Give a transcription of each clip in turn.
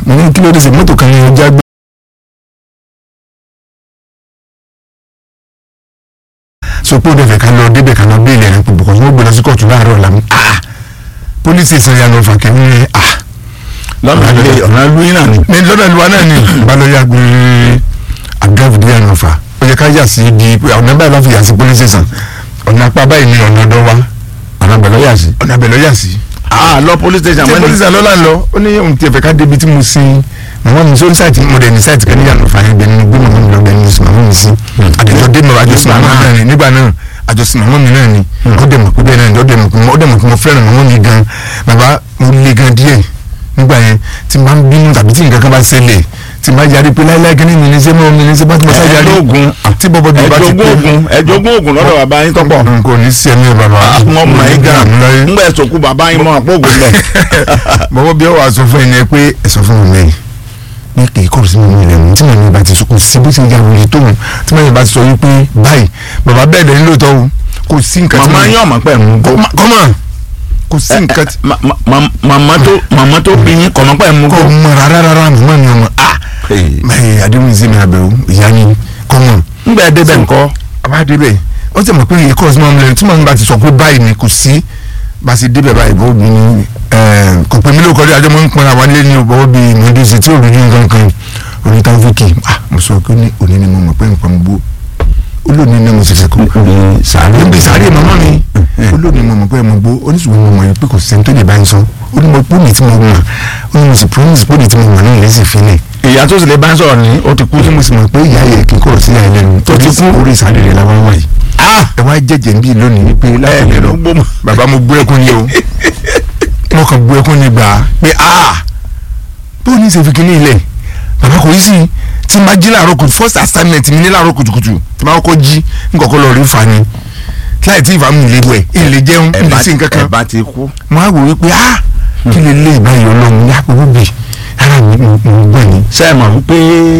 mo ní kí ló dé sí mọ́tò kan ní ọjà gbé. so pé ó dẹ̀ fẹ́ ká lọ débẹ̀ ká lọ béèlì ẹ̀rìn púpọ̀ kọ́sọ́ ó gbé lọ sí kóòtù láàárọ̀ ọ̀la mi ah pólísì ìsọ̀yà lọ fà kẹ́mi ní ah lọ́nà ilé ọ̀nà lóyún náà ni. ní lọ́dọ̀ ìlú wa náà ni balọ̀yà gbé àgáàfù díẹ̀ náà fà ó yẹ ká yà sí di ọ̀nà báyìí lọ́ fi yà sí pólísì sàn ọ̀nà apá báyìí ni ọ̀nà ọ̀dọ́ wa ọ̀nà bẹ̀rẹ̀ yà sí. ọ̀nà abẹ́lọ́ yà sí. ah lọ police station tí wẹ́n pólísì àlọ́ là ń lọ ó ní ohun tí ẹ fẹ́ ká débi tí mo sin màmá mi sórí sáìtì mo dẹ̀ ní sáìtì kan níyànjú fàáyé bẹ́ẹ̀ ni gbé màmá mi lọ bẹ́ẹ̀ ni sùn màmá mi sí àdéjọ́ dé mọ̀ àjọsìn màmá mi náà ni nígbà náà àjọsìn màmá mi náà ni ó dẹ̀ mọ̀ pé bẹ́ẹ̀ náà ni ó dẹ̀ mọ̀ pé ó dẹ̀ mọ̀ pé mo fẹ́ràn màmá mi gan bàbá mo le gan díẹ̀ nígbà yẹn tí n bá ń bínú tàbí tí nǹkan kan bá ṣẹlẹ̀ tí n bá yarí pé láíláí kí ni mi ní ṣe mọ́ mi ní ṣe bá tí mo sá yarí ẹ̀ẹ́dógún tí bọ́bọ́ bí bá ti ẹ̀ẹ́dógún ogun ẹ̀ẹ́dógún ogun lọ́dọ̀ bàbá yín tọ́pọ̀. n kò ní sí ẹ̀mí bàbá wọ́n mọ̀ ẹ́ gan láyé ńgbà ẹ̀sọ̀ kú bàbá yín mọ̀ àpò ògùn bẹ̀. bọ́bọ́ bí ó wà sọ fún ẹni pé ẹ sọ fún mi lẹ́yìn ní kì í kọ́ sí mi lẹ́nu tí màmí bá ti sọ kò sí bó ṣe ya wòye tóun tí màmí bá ti sọ wípé báyìí bàbá bẹ́ẹ̀ dẹ̀ nílò tọ́ o kò sí nǹkan tí màmá yín ọ̀mọ̀ pẹ̀ mú gbó. kọ́mọ̀ kò sí nǹkan tí Ma- ma- ma- màmá tó màmá tó bí yín kọ̀mọ́ pẹ̀ mú kò gbó. mọ̀ rárá rárá màmá mi ọmọ ah báyìí adéhùn sí mi àbẹ̀wò ìyá ni kọ́mọ̀ ńgbà ẹ̀ débẹ̀ ńkọ́. àbá débẹ̀ wọ́n ti mọ̀ pé èyí kọ́ sí mọ́ mi lẹ́nu tí màmí bá ti sọ pé báyìí ni kò sí bá a ṣe débẹ̀ báyìí bó bí ni kò pè mí lóko rí àjọmọ́ ń pọn àwọn ilé ní ọ̀bọ̀ bí mọ̀ọ́dúnṣe tí òrùn yín kankan orí táwọn fòkè ah mo sọ pé ní òní ni mo mọ̀ pé nǹkan gbó olóòní ni mo ṣẹ̀ṣẹ̀ kú ní sàárè níbi sáré màmá mi olóòní mo mọ̀ pé mo gbó oníṣòwò mo mọ̀ yìí pé kò sẹ́ni tó lè bá ń sọ ó ní mo pé òní tí mo mọ̀ ó ní mo sì promise pé òní tí mo mọ̀ náà lè sì fi lẹ̀ ìyá tó sì lè bá ń sọ̀rọ̀ ní ó ti kú. ó ní mo sì mọ̀ pé ìyá yẹ kí n kọ̀ sí àyè lẹ́nu tó ti kú orí ìsàlẹ̀ rẹ̀ làwọn wáyé ẹ wá jẹjẹ ń bí lónìí wípé láti lè lọ gbó mọ́. bàbá mo gbé ẹkún ni o mo kàn gbé ẹkún ni gbà á pé a bó ní ṣe fi kíní ilẹ̀ bàbá kò yí sí tí n bá jí láàárọ̀ kùtù first assignment mi ní láàárọ̀ kùtùkùtù tí n bá kọ́kọ́ jí n kọ́kọ́ lọ rí fa ni láì tí ìfà mi lè wẹ̀ ìlè jẹun ẹ ìlè bá sí nǹkan ẹ kan bá ti kú. mo á wò wípé a kí lè lé ìbáyìí ọlọ́run ní àpòwò bì ara mi mo gbọ́ ni. ṣé ẹ mọ̀ wípé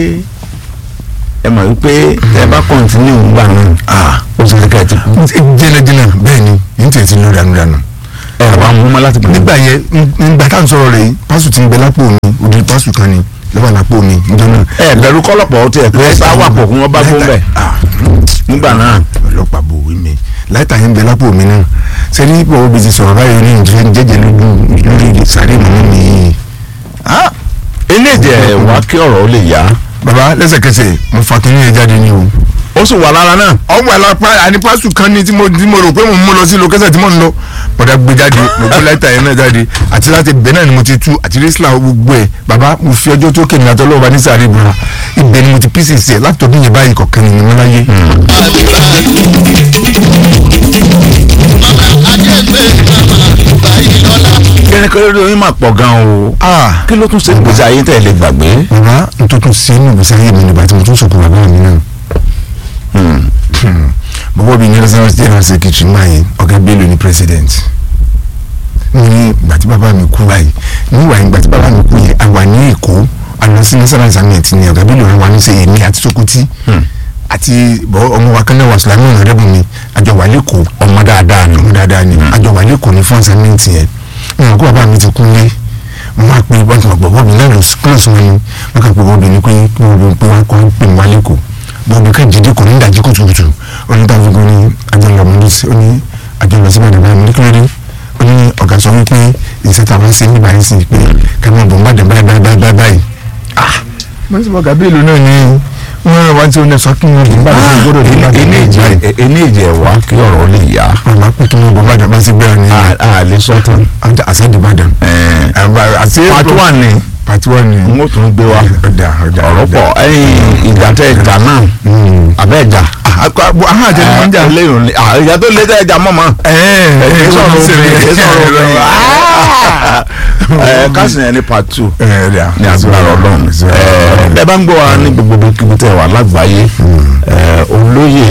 ẹ mọ̀ wípé ẹ bá kọ́ntínú ńgbà náà ó sì rí ká ẹ ti kú. jẹ́nẹ́jẹ́nẹ́ bẹ́ẹ̀ ni yìí tẹ̀ sí ló dànù dànù. ẹ wà mú mọ́ láti nígbà yẹn nígbà tá à ń sọ̀rọ̀ rẹ̀ yìí pásù ti ń bẹ lápò mi òdi pásù kan ni lọ́wọ́ lápò mi níjọ́ náà. ẹ bẹ̀rù kọ́lọ́pọ̀ ó tiẹ̀ pé ẹ bá wà pọ̀ kí wọ́n bá fún bẹ̀ nígbà náà. ọlọ́pàá bò wí mi láìta yẹn ń bẹ lápò mi náà sẹ́ni bọ̀wọ́ bí ti sọ̀rọ̀ báyìí ní ìjọ ń jẹ́jẹ́ lójú lórí sàárè mọ́mọ́ mi yìí. eléjẹ wá kí ọ̀rọ̀ ó lè yá bàbá lẹ́sẹ̀kẹsẹ̀ mo fa kínní yẹn jáde ní o. ó sì wà lára náà. ọwọ́ àlọ́pàá àní pásù kan ní tí mo tí mo rò pé mo mú lọ sí lókẹ́sẹ̀ tí mo ń lọ bọ̀dá gbé jáde mo gbé láìta yẹn náà jáde àti láti bẹ̀ náà ni mo ti tú àti rísílà gbogbo ẹ̀ bàbá mo fi ọjọ́ tó kéde àtọ́ lọ́wọ́ bá ní sàárè ìbúra ibẹ̀ ni mo ti písì sí ẹ̀ látọ̀dún yẹn báyìí kọ̀ọ̀kan ni mo láyé. kẹ́rẹ́kẹ́rẹ́ lórí mà pọ̀ gan o. ah kí ló tún ṣe gbèsè ayé tẹ̀ lè gbàgbé. bàbá n tó tún sí inú ìgbésí ayé mi nígbà tí mo tún sọ̀kò bàbá mi náà. bọ́bọ́ bíi ní national general secretary máa yẹn ọ̀gá bello ní president. ní ìgbà tí bàbá mi kú báyìí níwà ìgbà tí bàbá mi kú yẹn àwa ní èkó àná sí national examinate ní ọ̀gá bello rẹ̀ wà ní sẹ́yìn ní àti sokoti àti bọ́ ọmọ wa kan náà wà sùlámù ọ̀nàdẹ́bùn mi àjọ wà lẹ́kọ̀ọ́ ọmọ dáadáa ni ọmọ dáadáa ni àjọ wà lẹ́kọ̀ọ́ ní fún assignment yẹn ní ọkọ bàbá mi ti kú lé mo máa pe wọ́n ti mọ̀ pé bọ́ọ̀bù náà lọ sí kílọ̀sì wọn ni wọ́n kàn pé bọ́ọ̀bù ni pé kí wọ́n bí pé wọ́n kọ́ pè wá lẹ́kọ̀ọ́ bọ́ọ̀bù kan jíde kò ní ìdajì kùtùkùtù onítàfíkún ní àjọyọ̀ ọmọdé sí oní àjọyọ̀ sí bàdàn báyìí nítorí ó ní ọ̀gá sọ wípé ìṣẹ́ta wá sí nígbà yìí sí pé ká máa bọ̀ bàdàn báyìí báyìí báyìí báyìí. ah mo sì mọ gàbéèlú náà ni wọ́n wá tí ó lè sọ kí wọ́n bọ̀ bàdàn sí gbọ́dọ̀ ní bàdàn báyìí. eléjì ẹ̀ wá kí ọ̀rọ̀ ó lè yá. màmá pé kí wọ́n bọ̀ bàdàn bá sí gbẹ́rẹ́ ni a lè sọ tán. àṣẹ́dì bàdàn. àti pàtó wà ní pàtí wọ́n ni. n ó tún gbé wa ọ̀dà ọ̀dà ọ̀rọ̀ pọ̀ ẹ̀yìn ìjà tẹ̀ ìjà náà abẹ́ ìjà. ahọ́n àti ẹni wọ́n ń jà. lẹ́yìn ní ìjà tó lé tẹ̀ ìjà mọ̀mọ́. ẹ̀ẹ́ ẹ̀ sọ̀rọ̀ obìnrin ẹ̀ sọ̀rọ̀ obìnrin. ẹ̀ kásìn ẹ̀ ní part two ní agbára ọlọ́run. ẹ bá ń gbọ́ wa ní gbogbo kíbi tẹ̀ wà lágbàáyé olóyè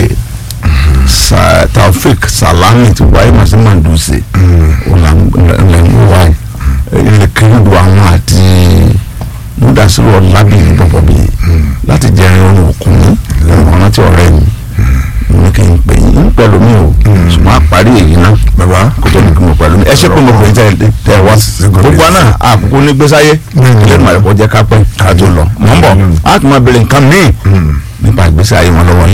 Taofik Salami ti wáyé màsí Manduse ọ̀làǹgbọ̀ wáyé ilẹ̀ kiridu àwọn àti múdàsílù ọ̀làbìyí bọ̀bọ̀ bí láti jẹ́ ẹran òkun ní ọ̀nà tí ọ̀rẹ́ mi ní kí n pè yín pẹ̀lú mi ò ṣùgbọ́n apá parí èyí náà bàbá kó tó ní kí mo pẹ̀lú ẹ ṣe pé mo pè é tẹ tẹ wá gbogbo àná àkókò ní gbèsáyé lẹ́nu àìkọ́ jẹ́ ká pẹ́ ká tó lọ mọ̀ ń bọ̀ á tún máa bèrè nǹkan míì nípa ìgbésí ayé wọn lọ́wọ́ yín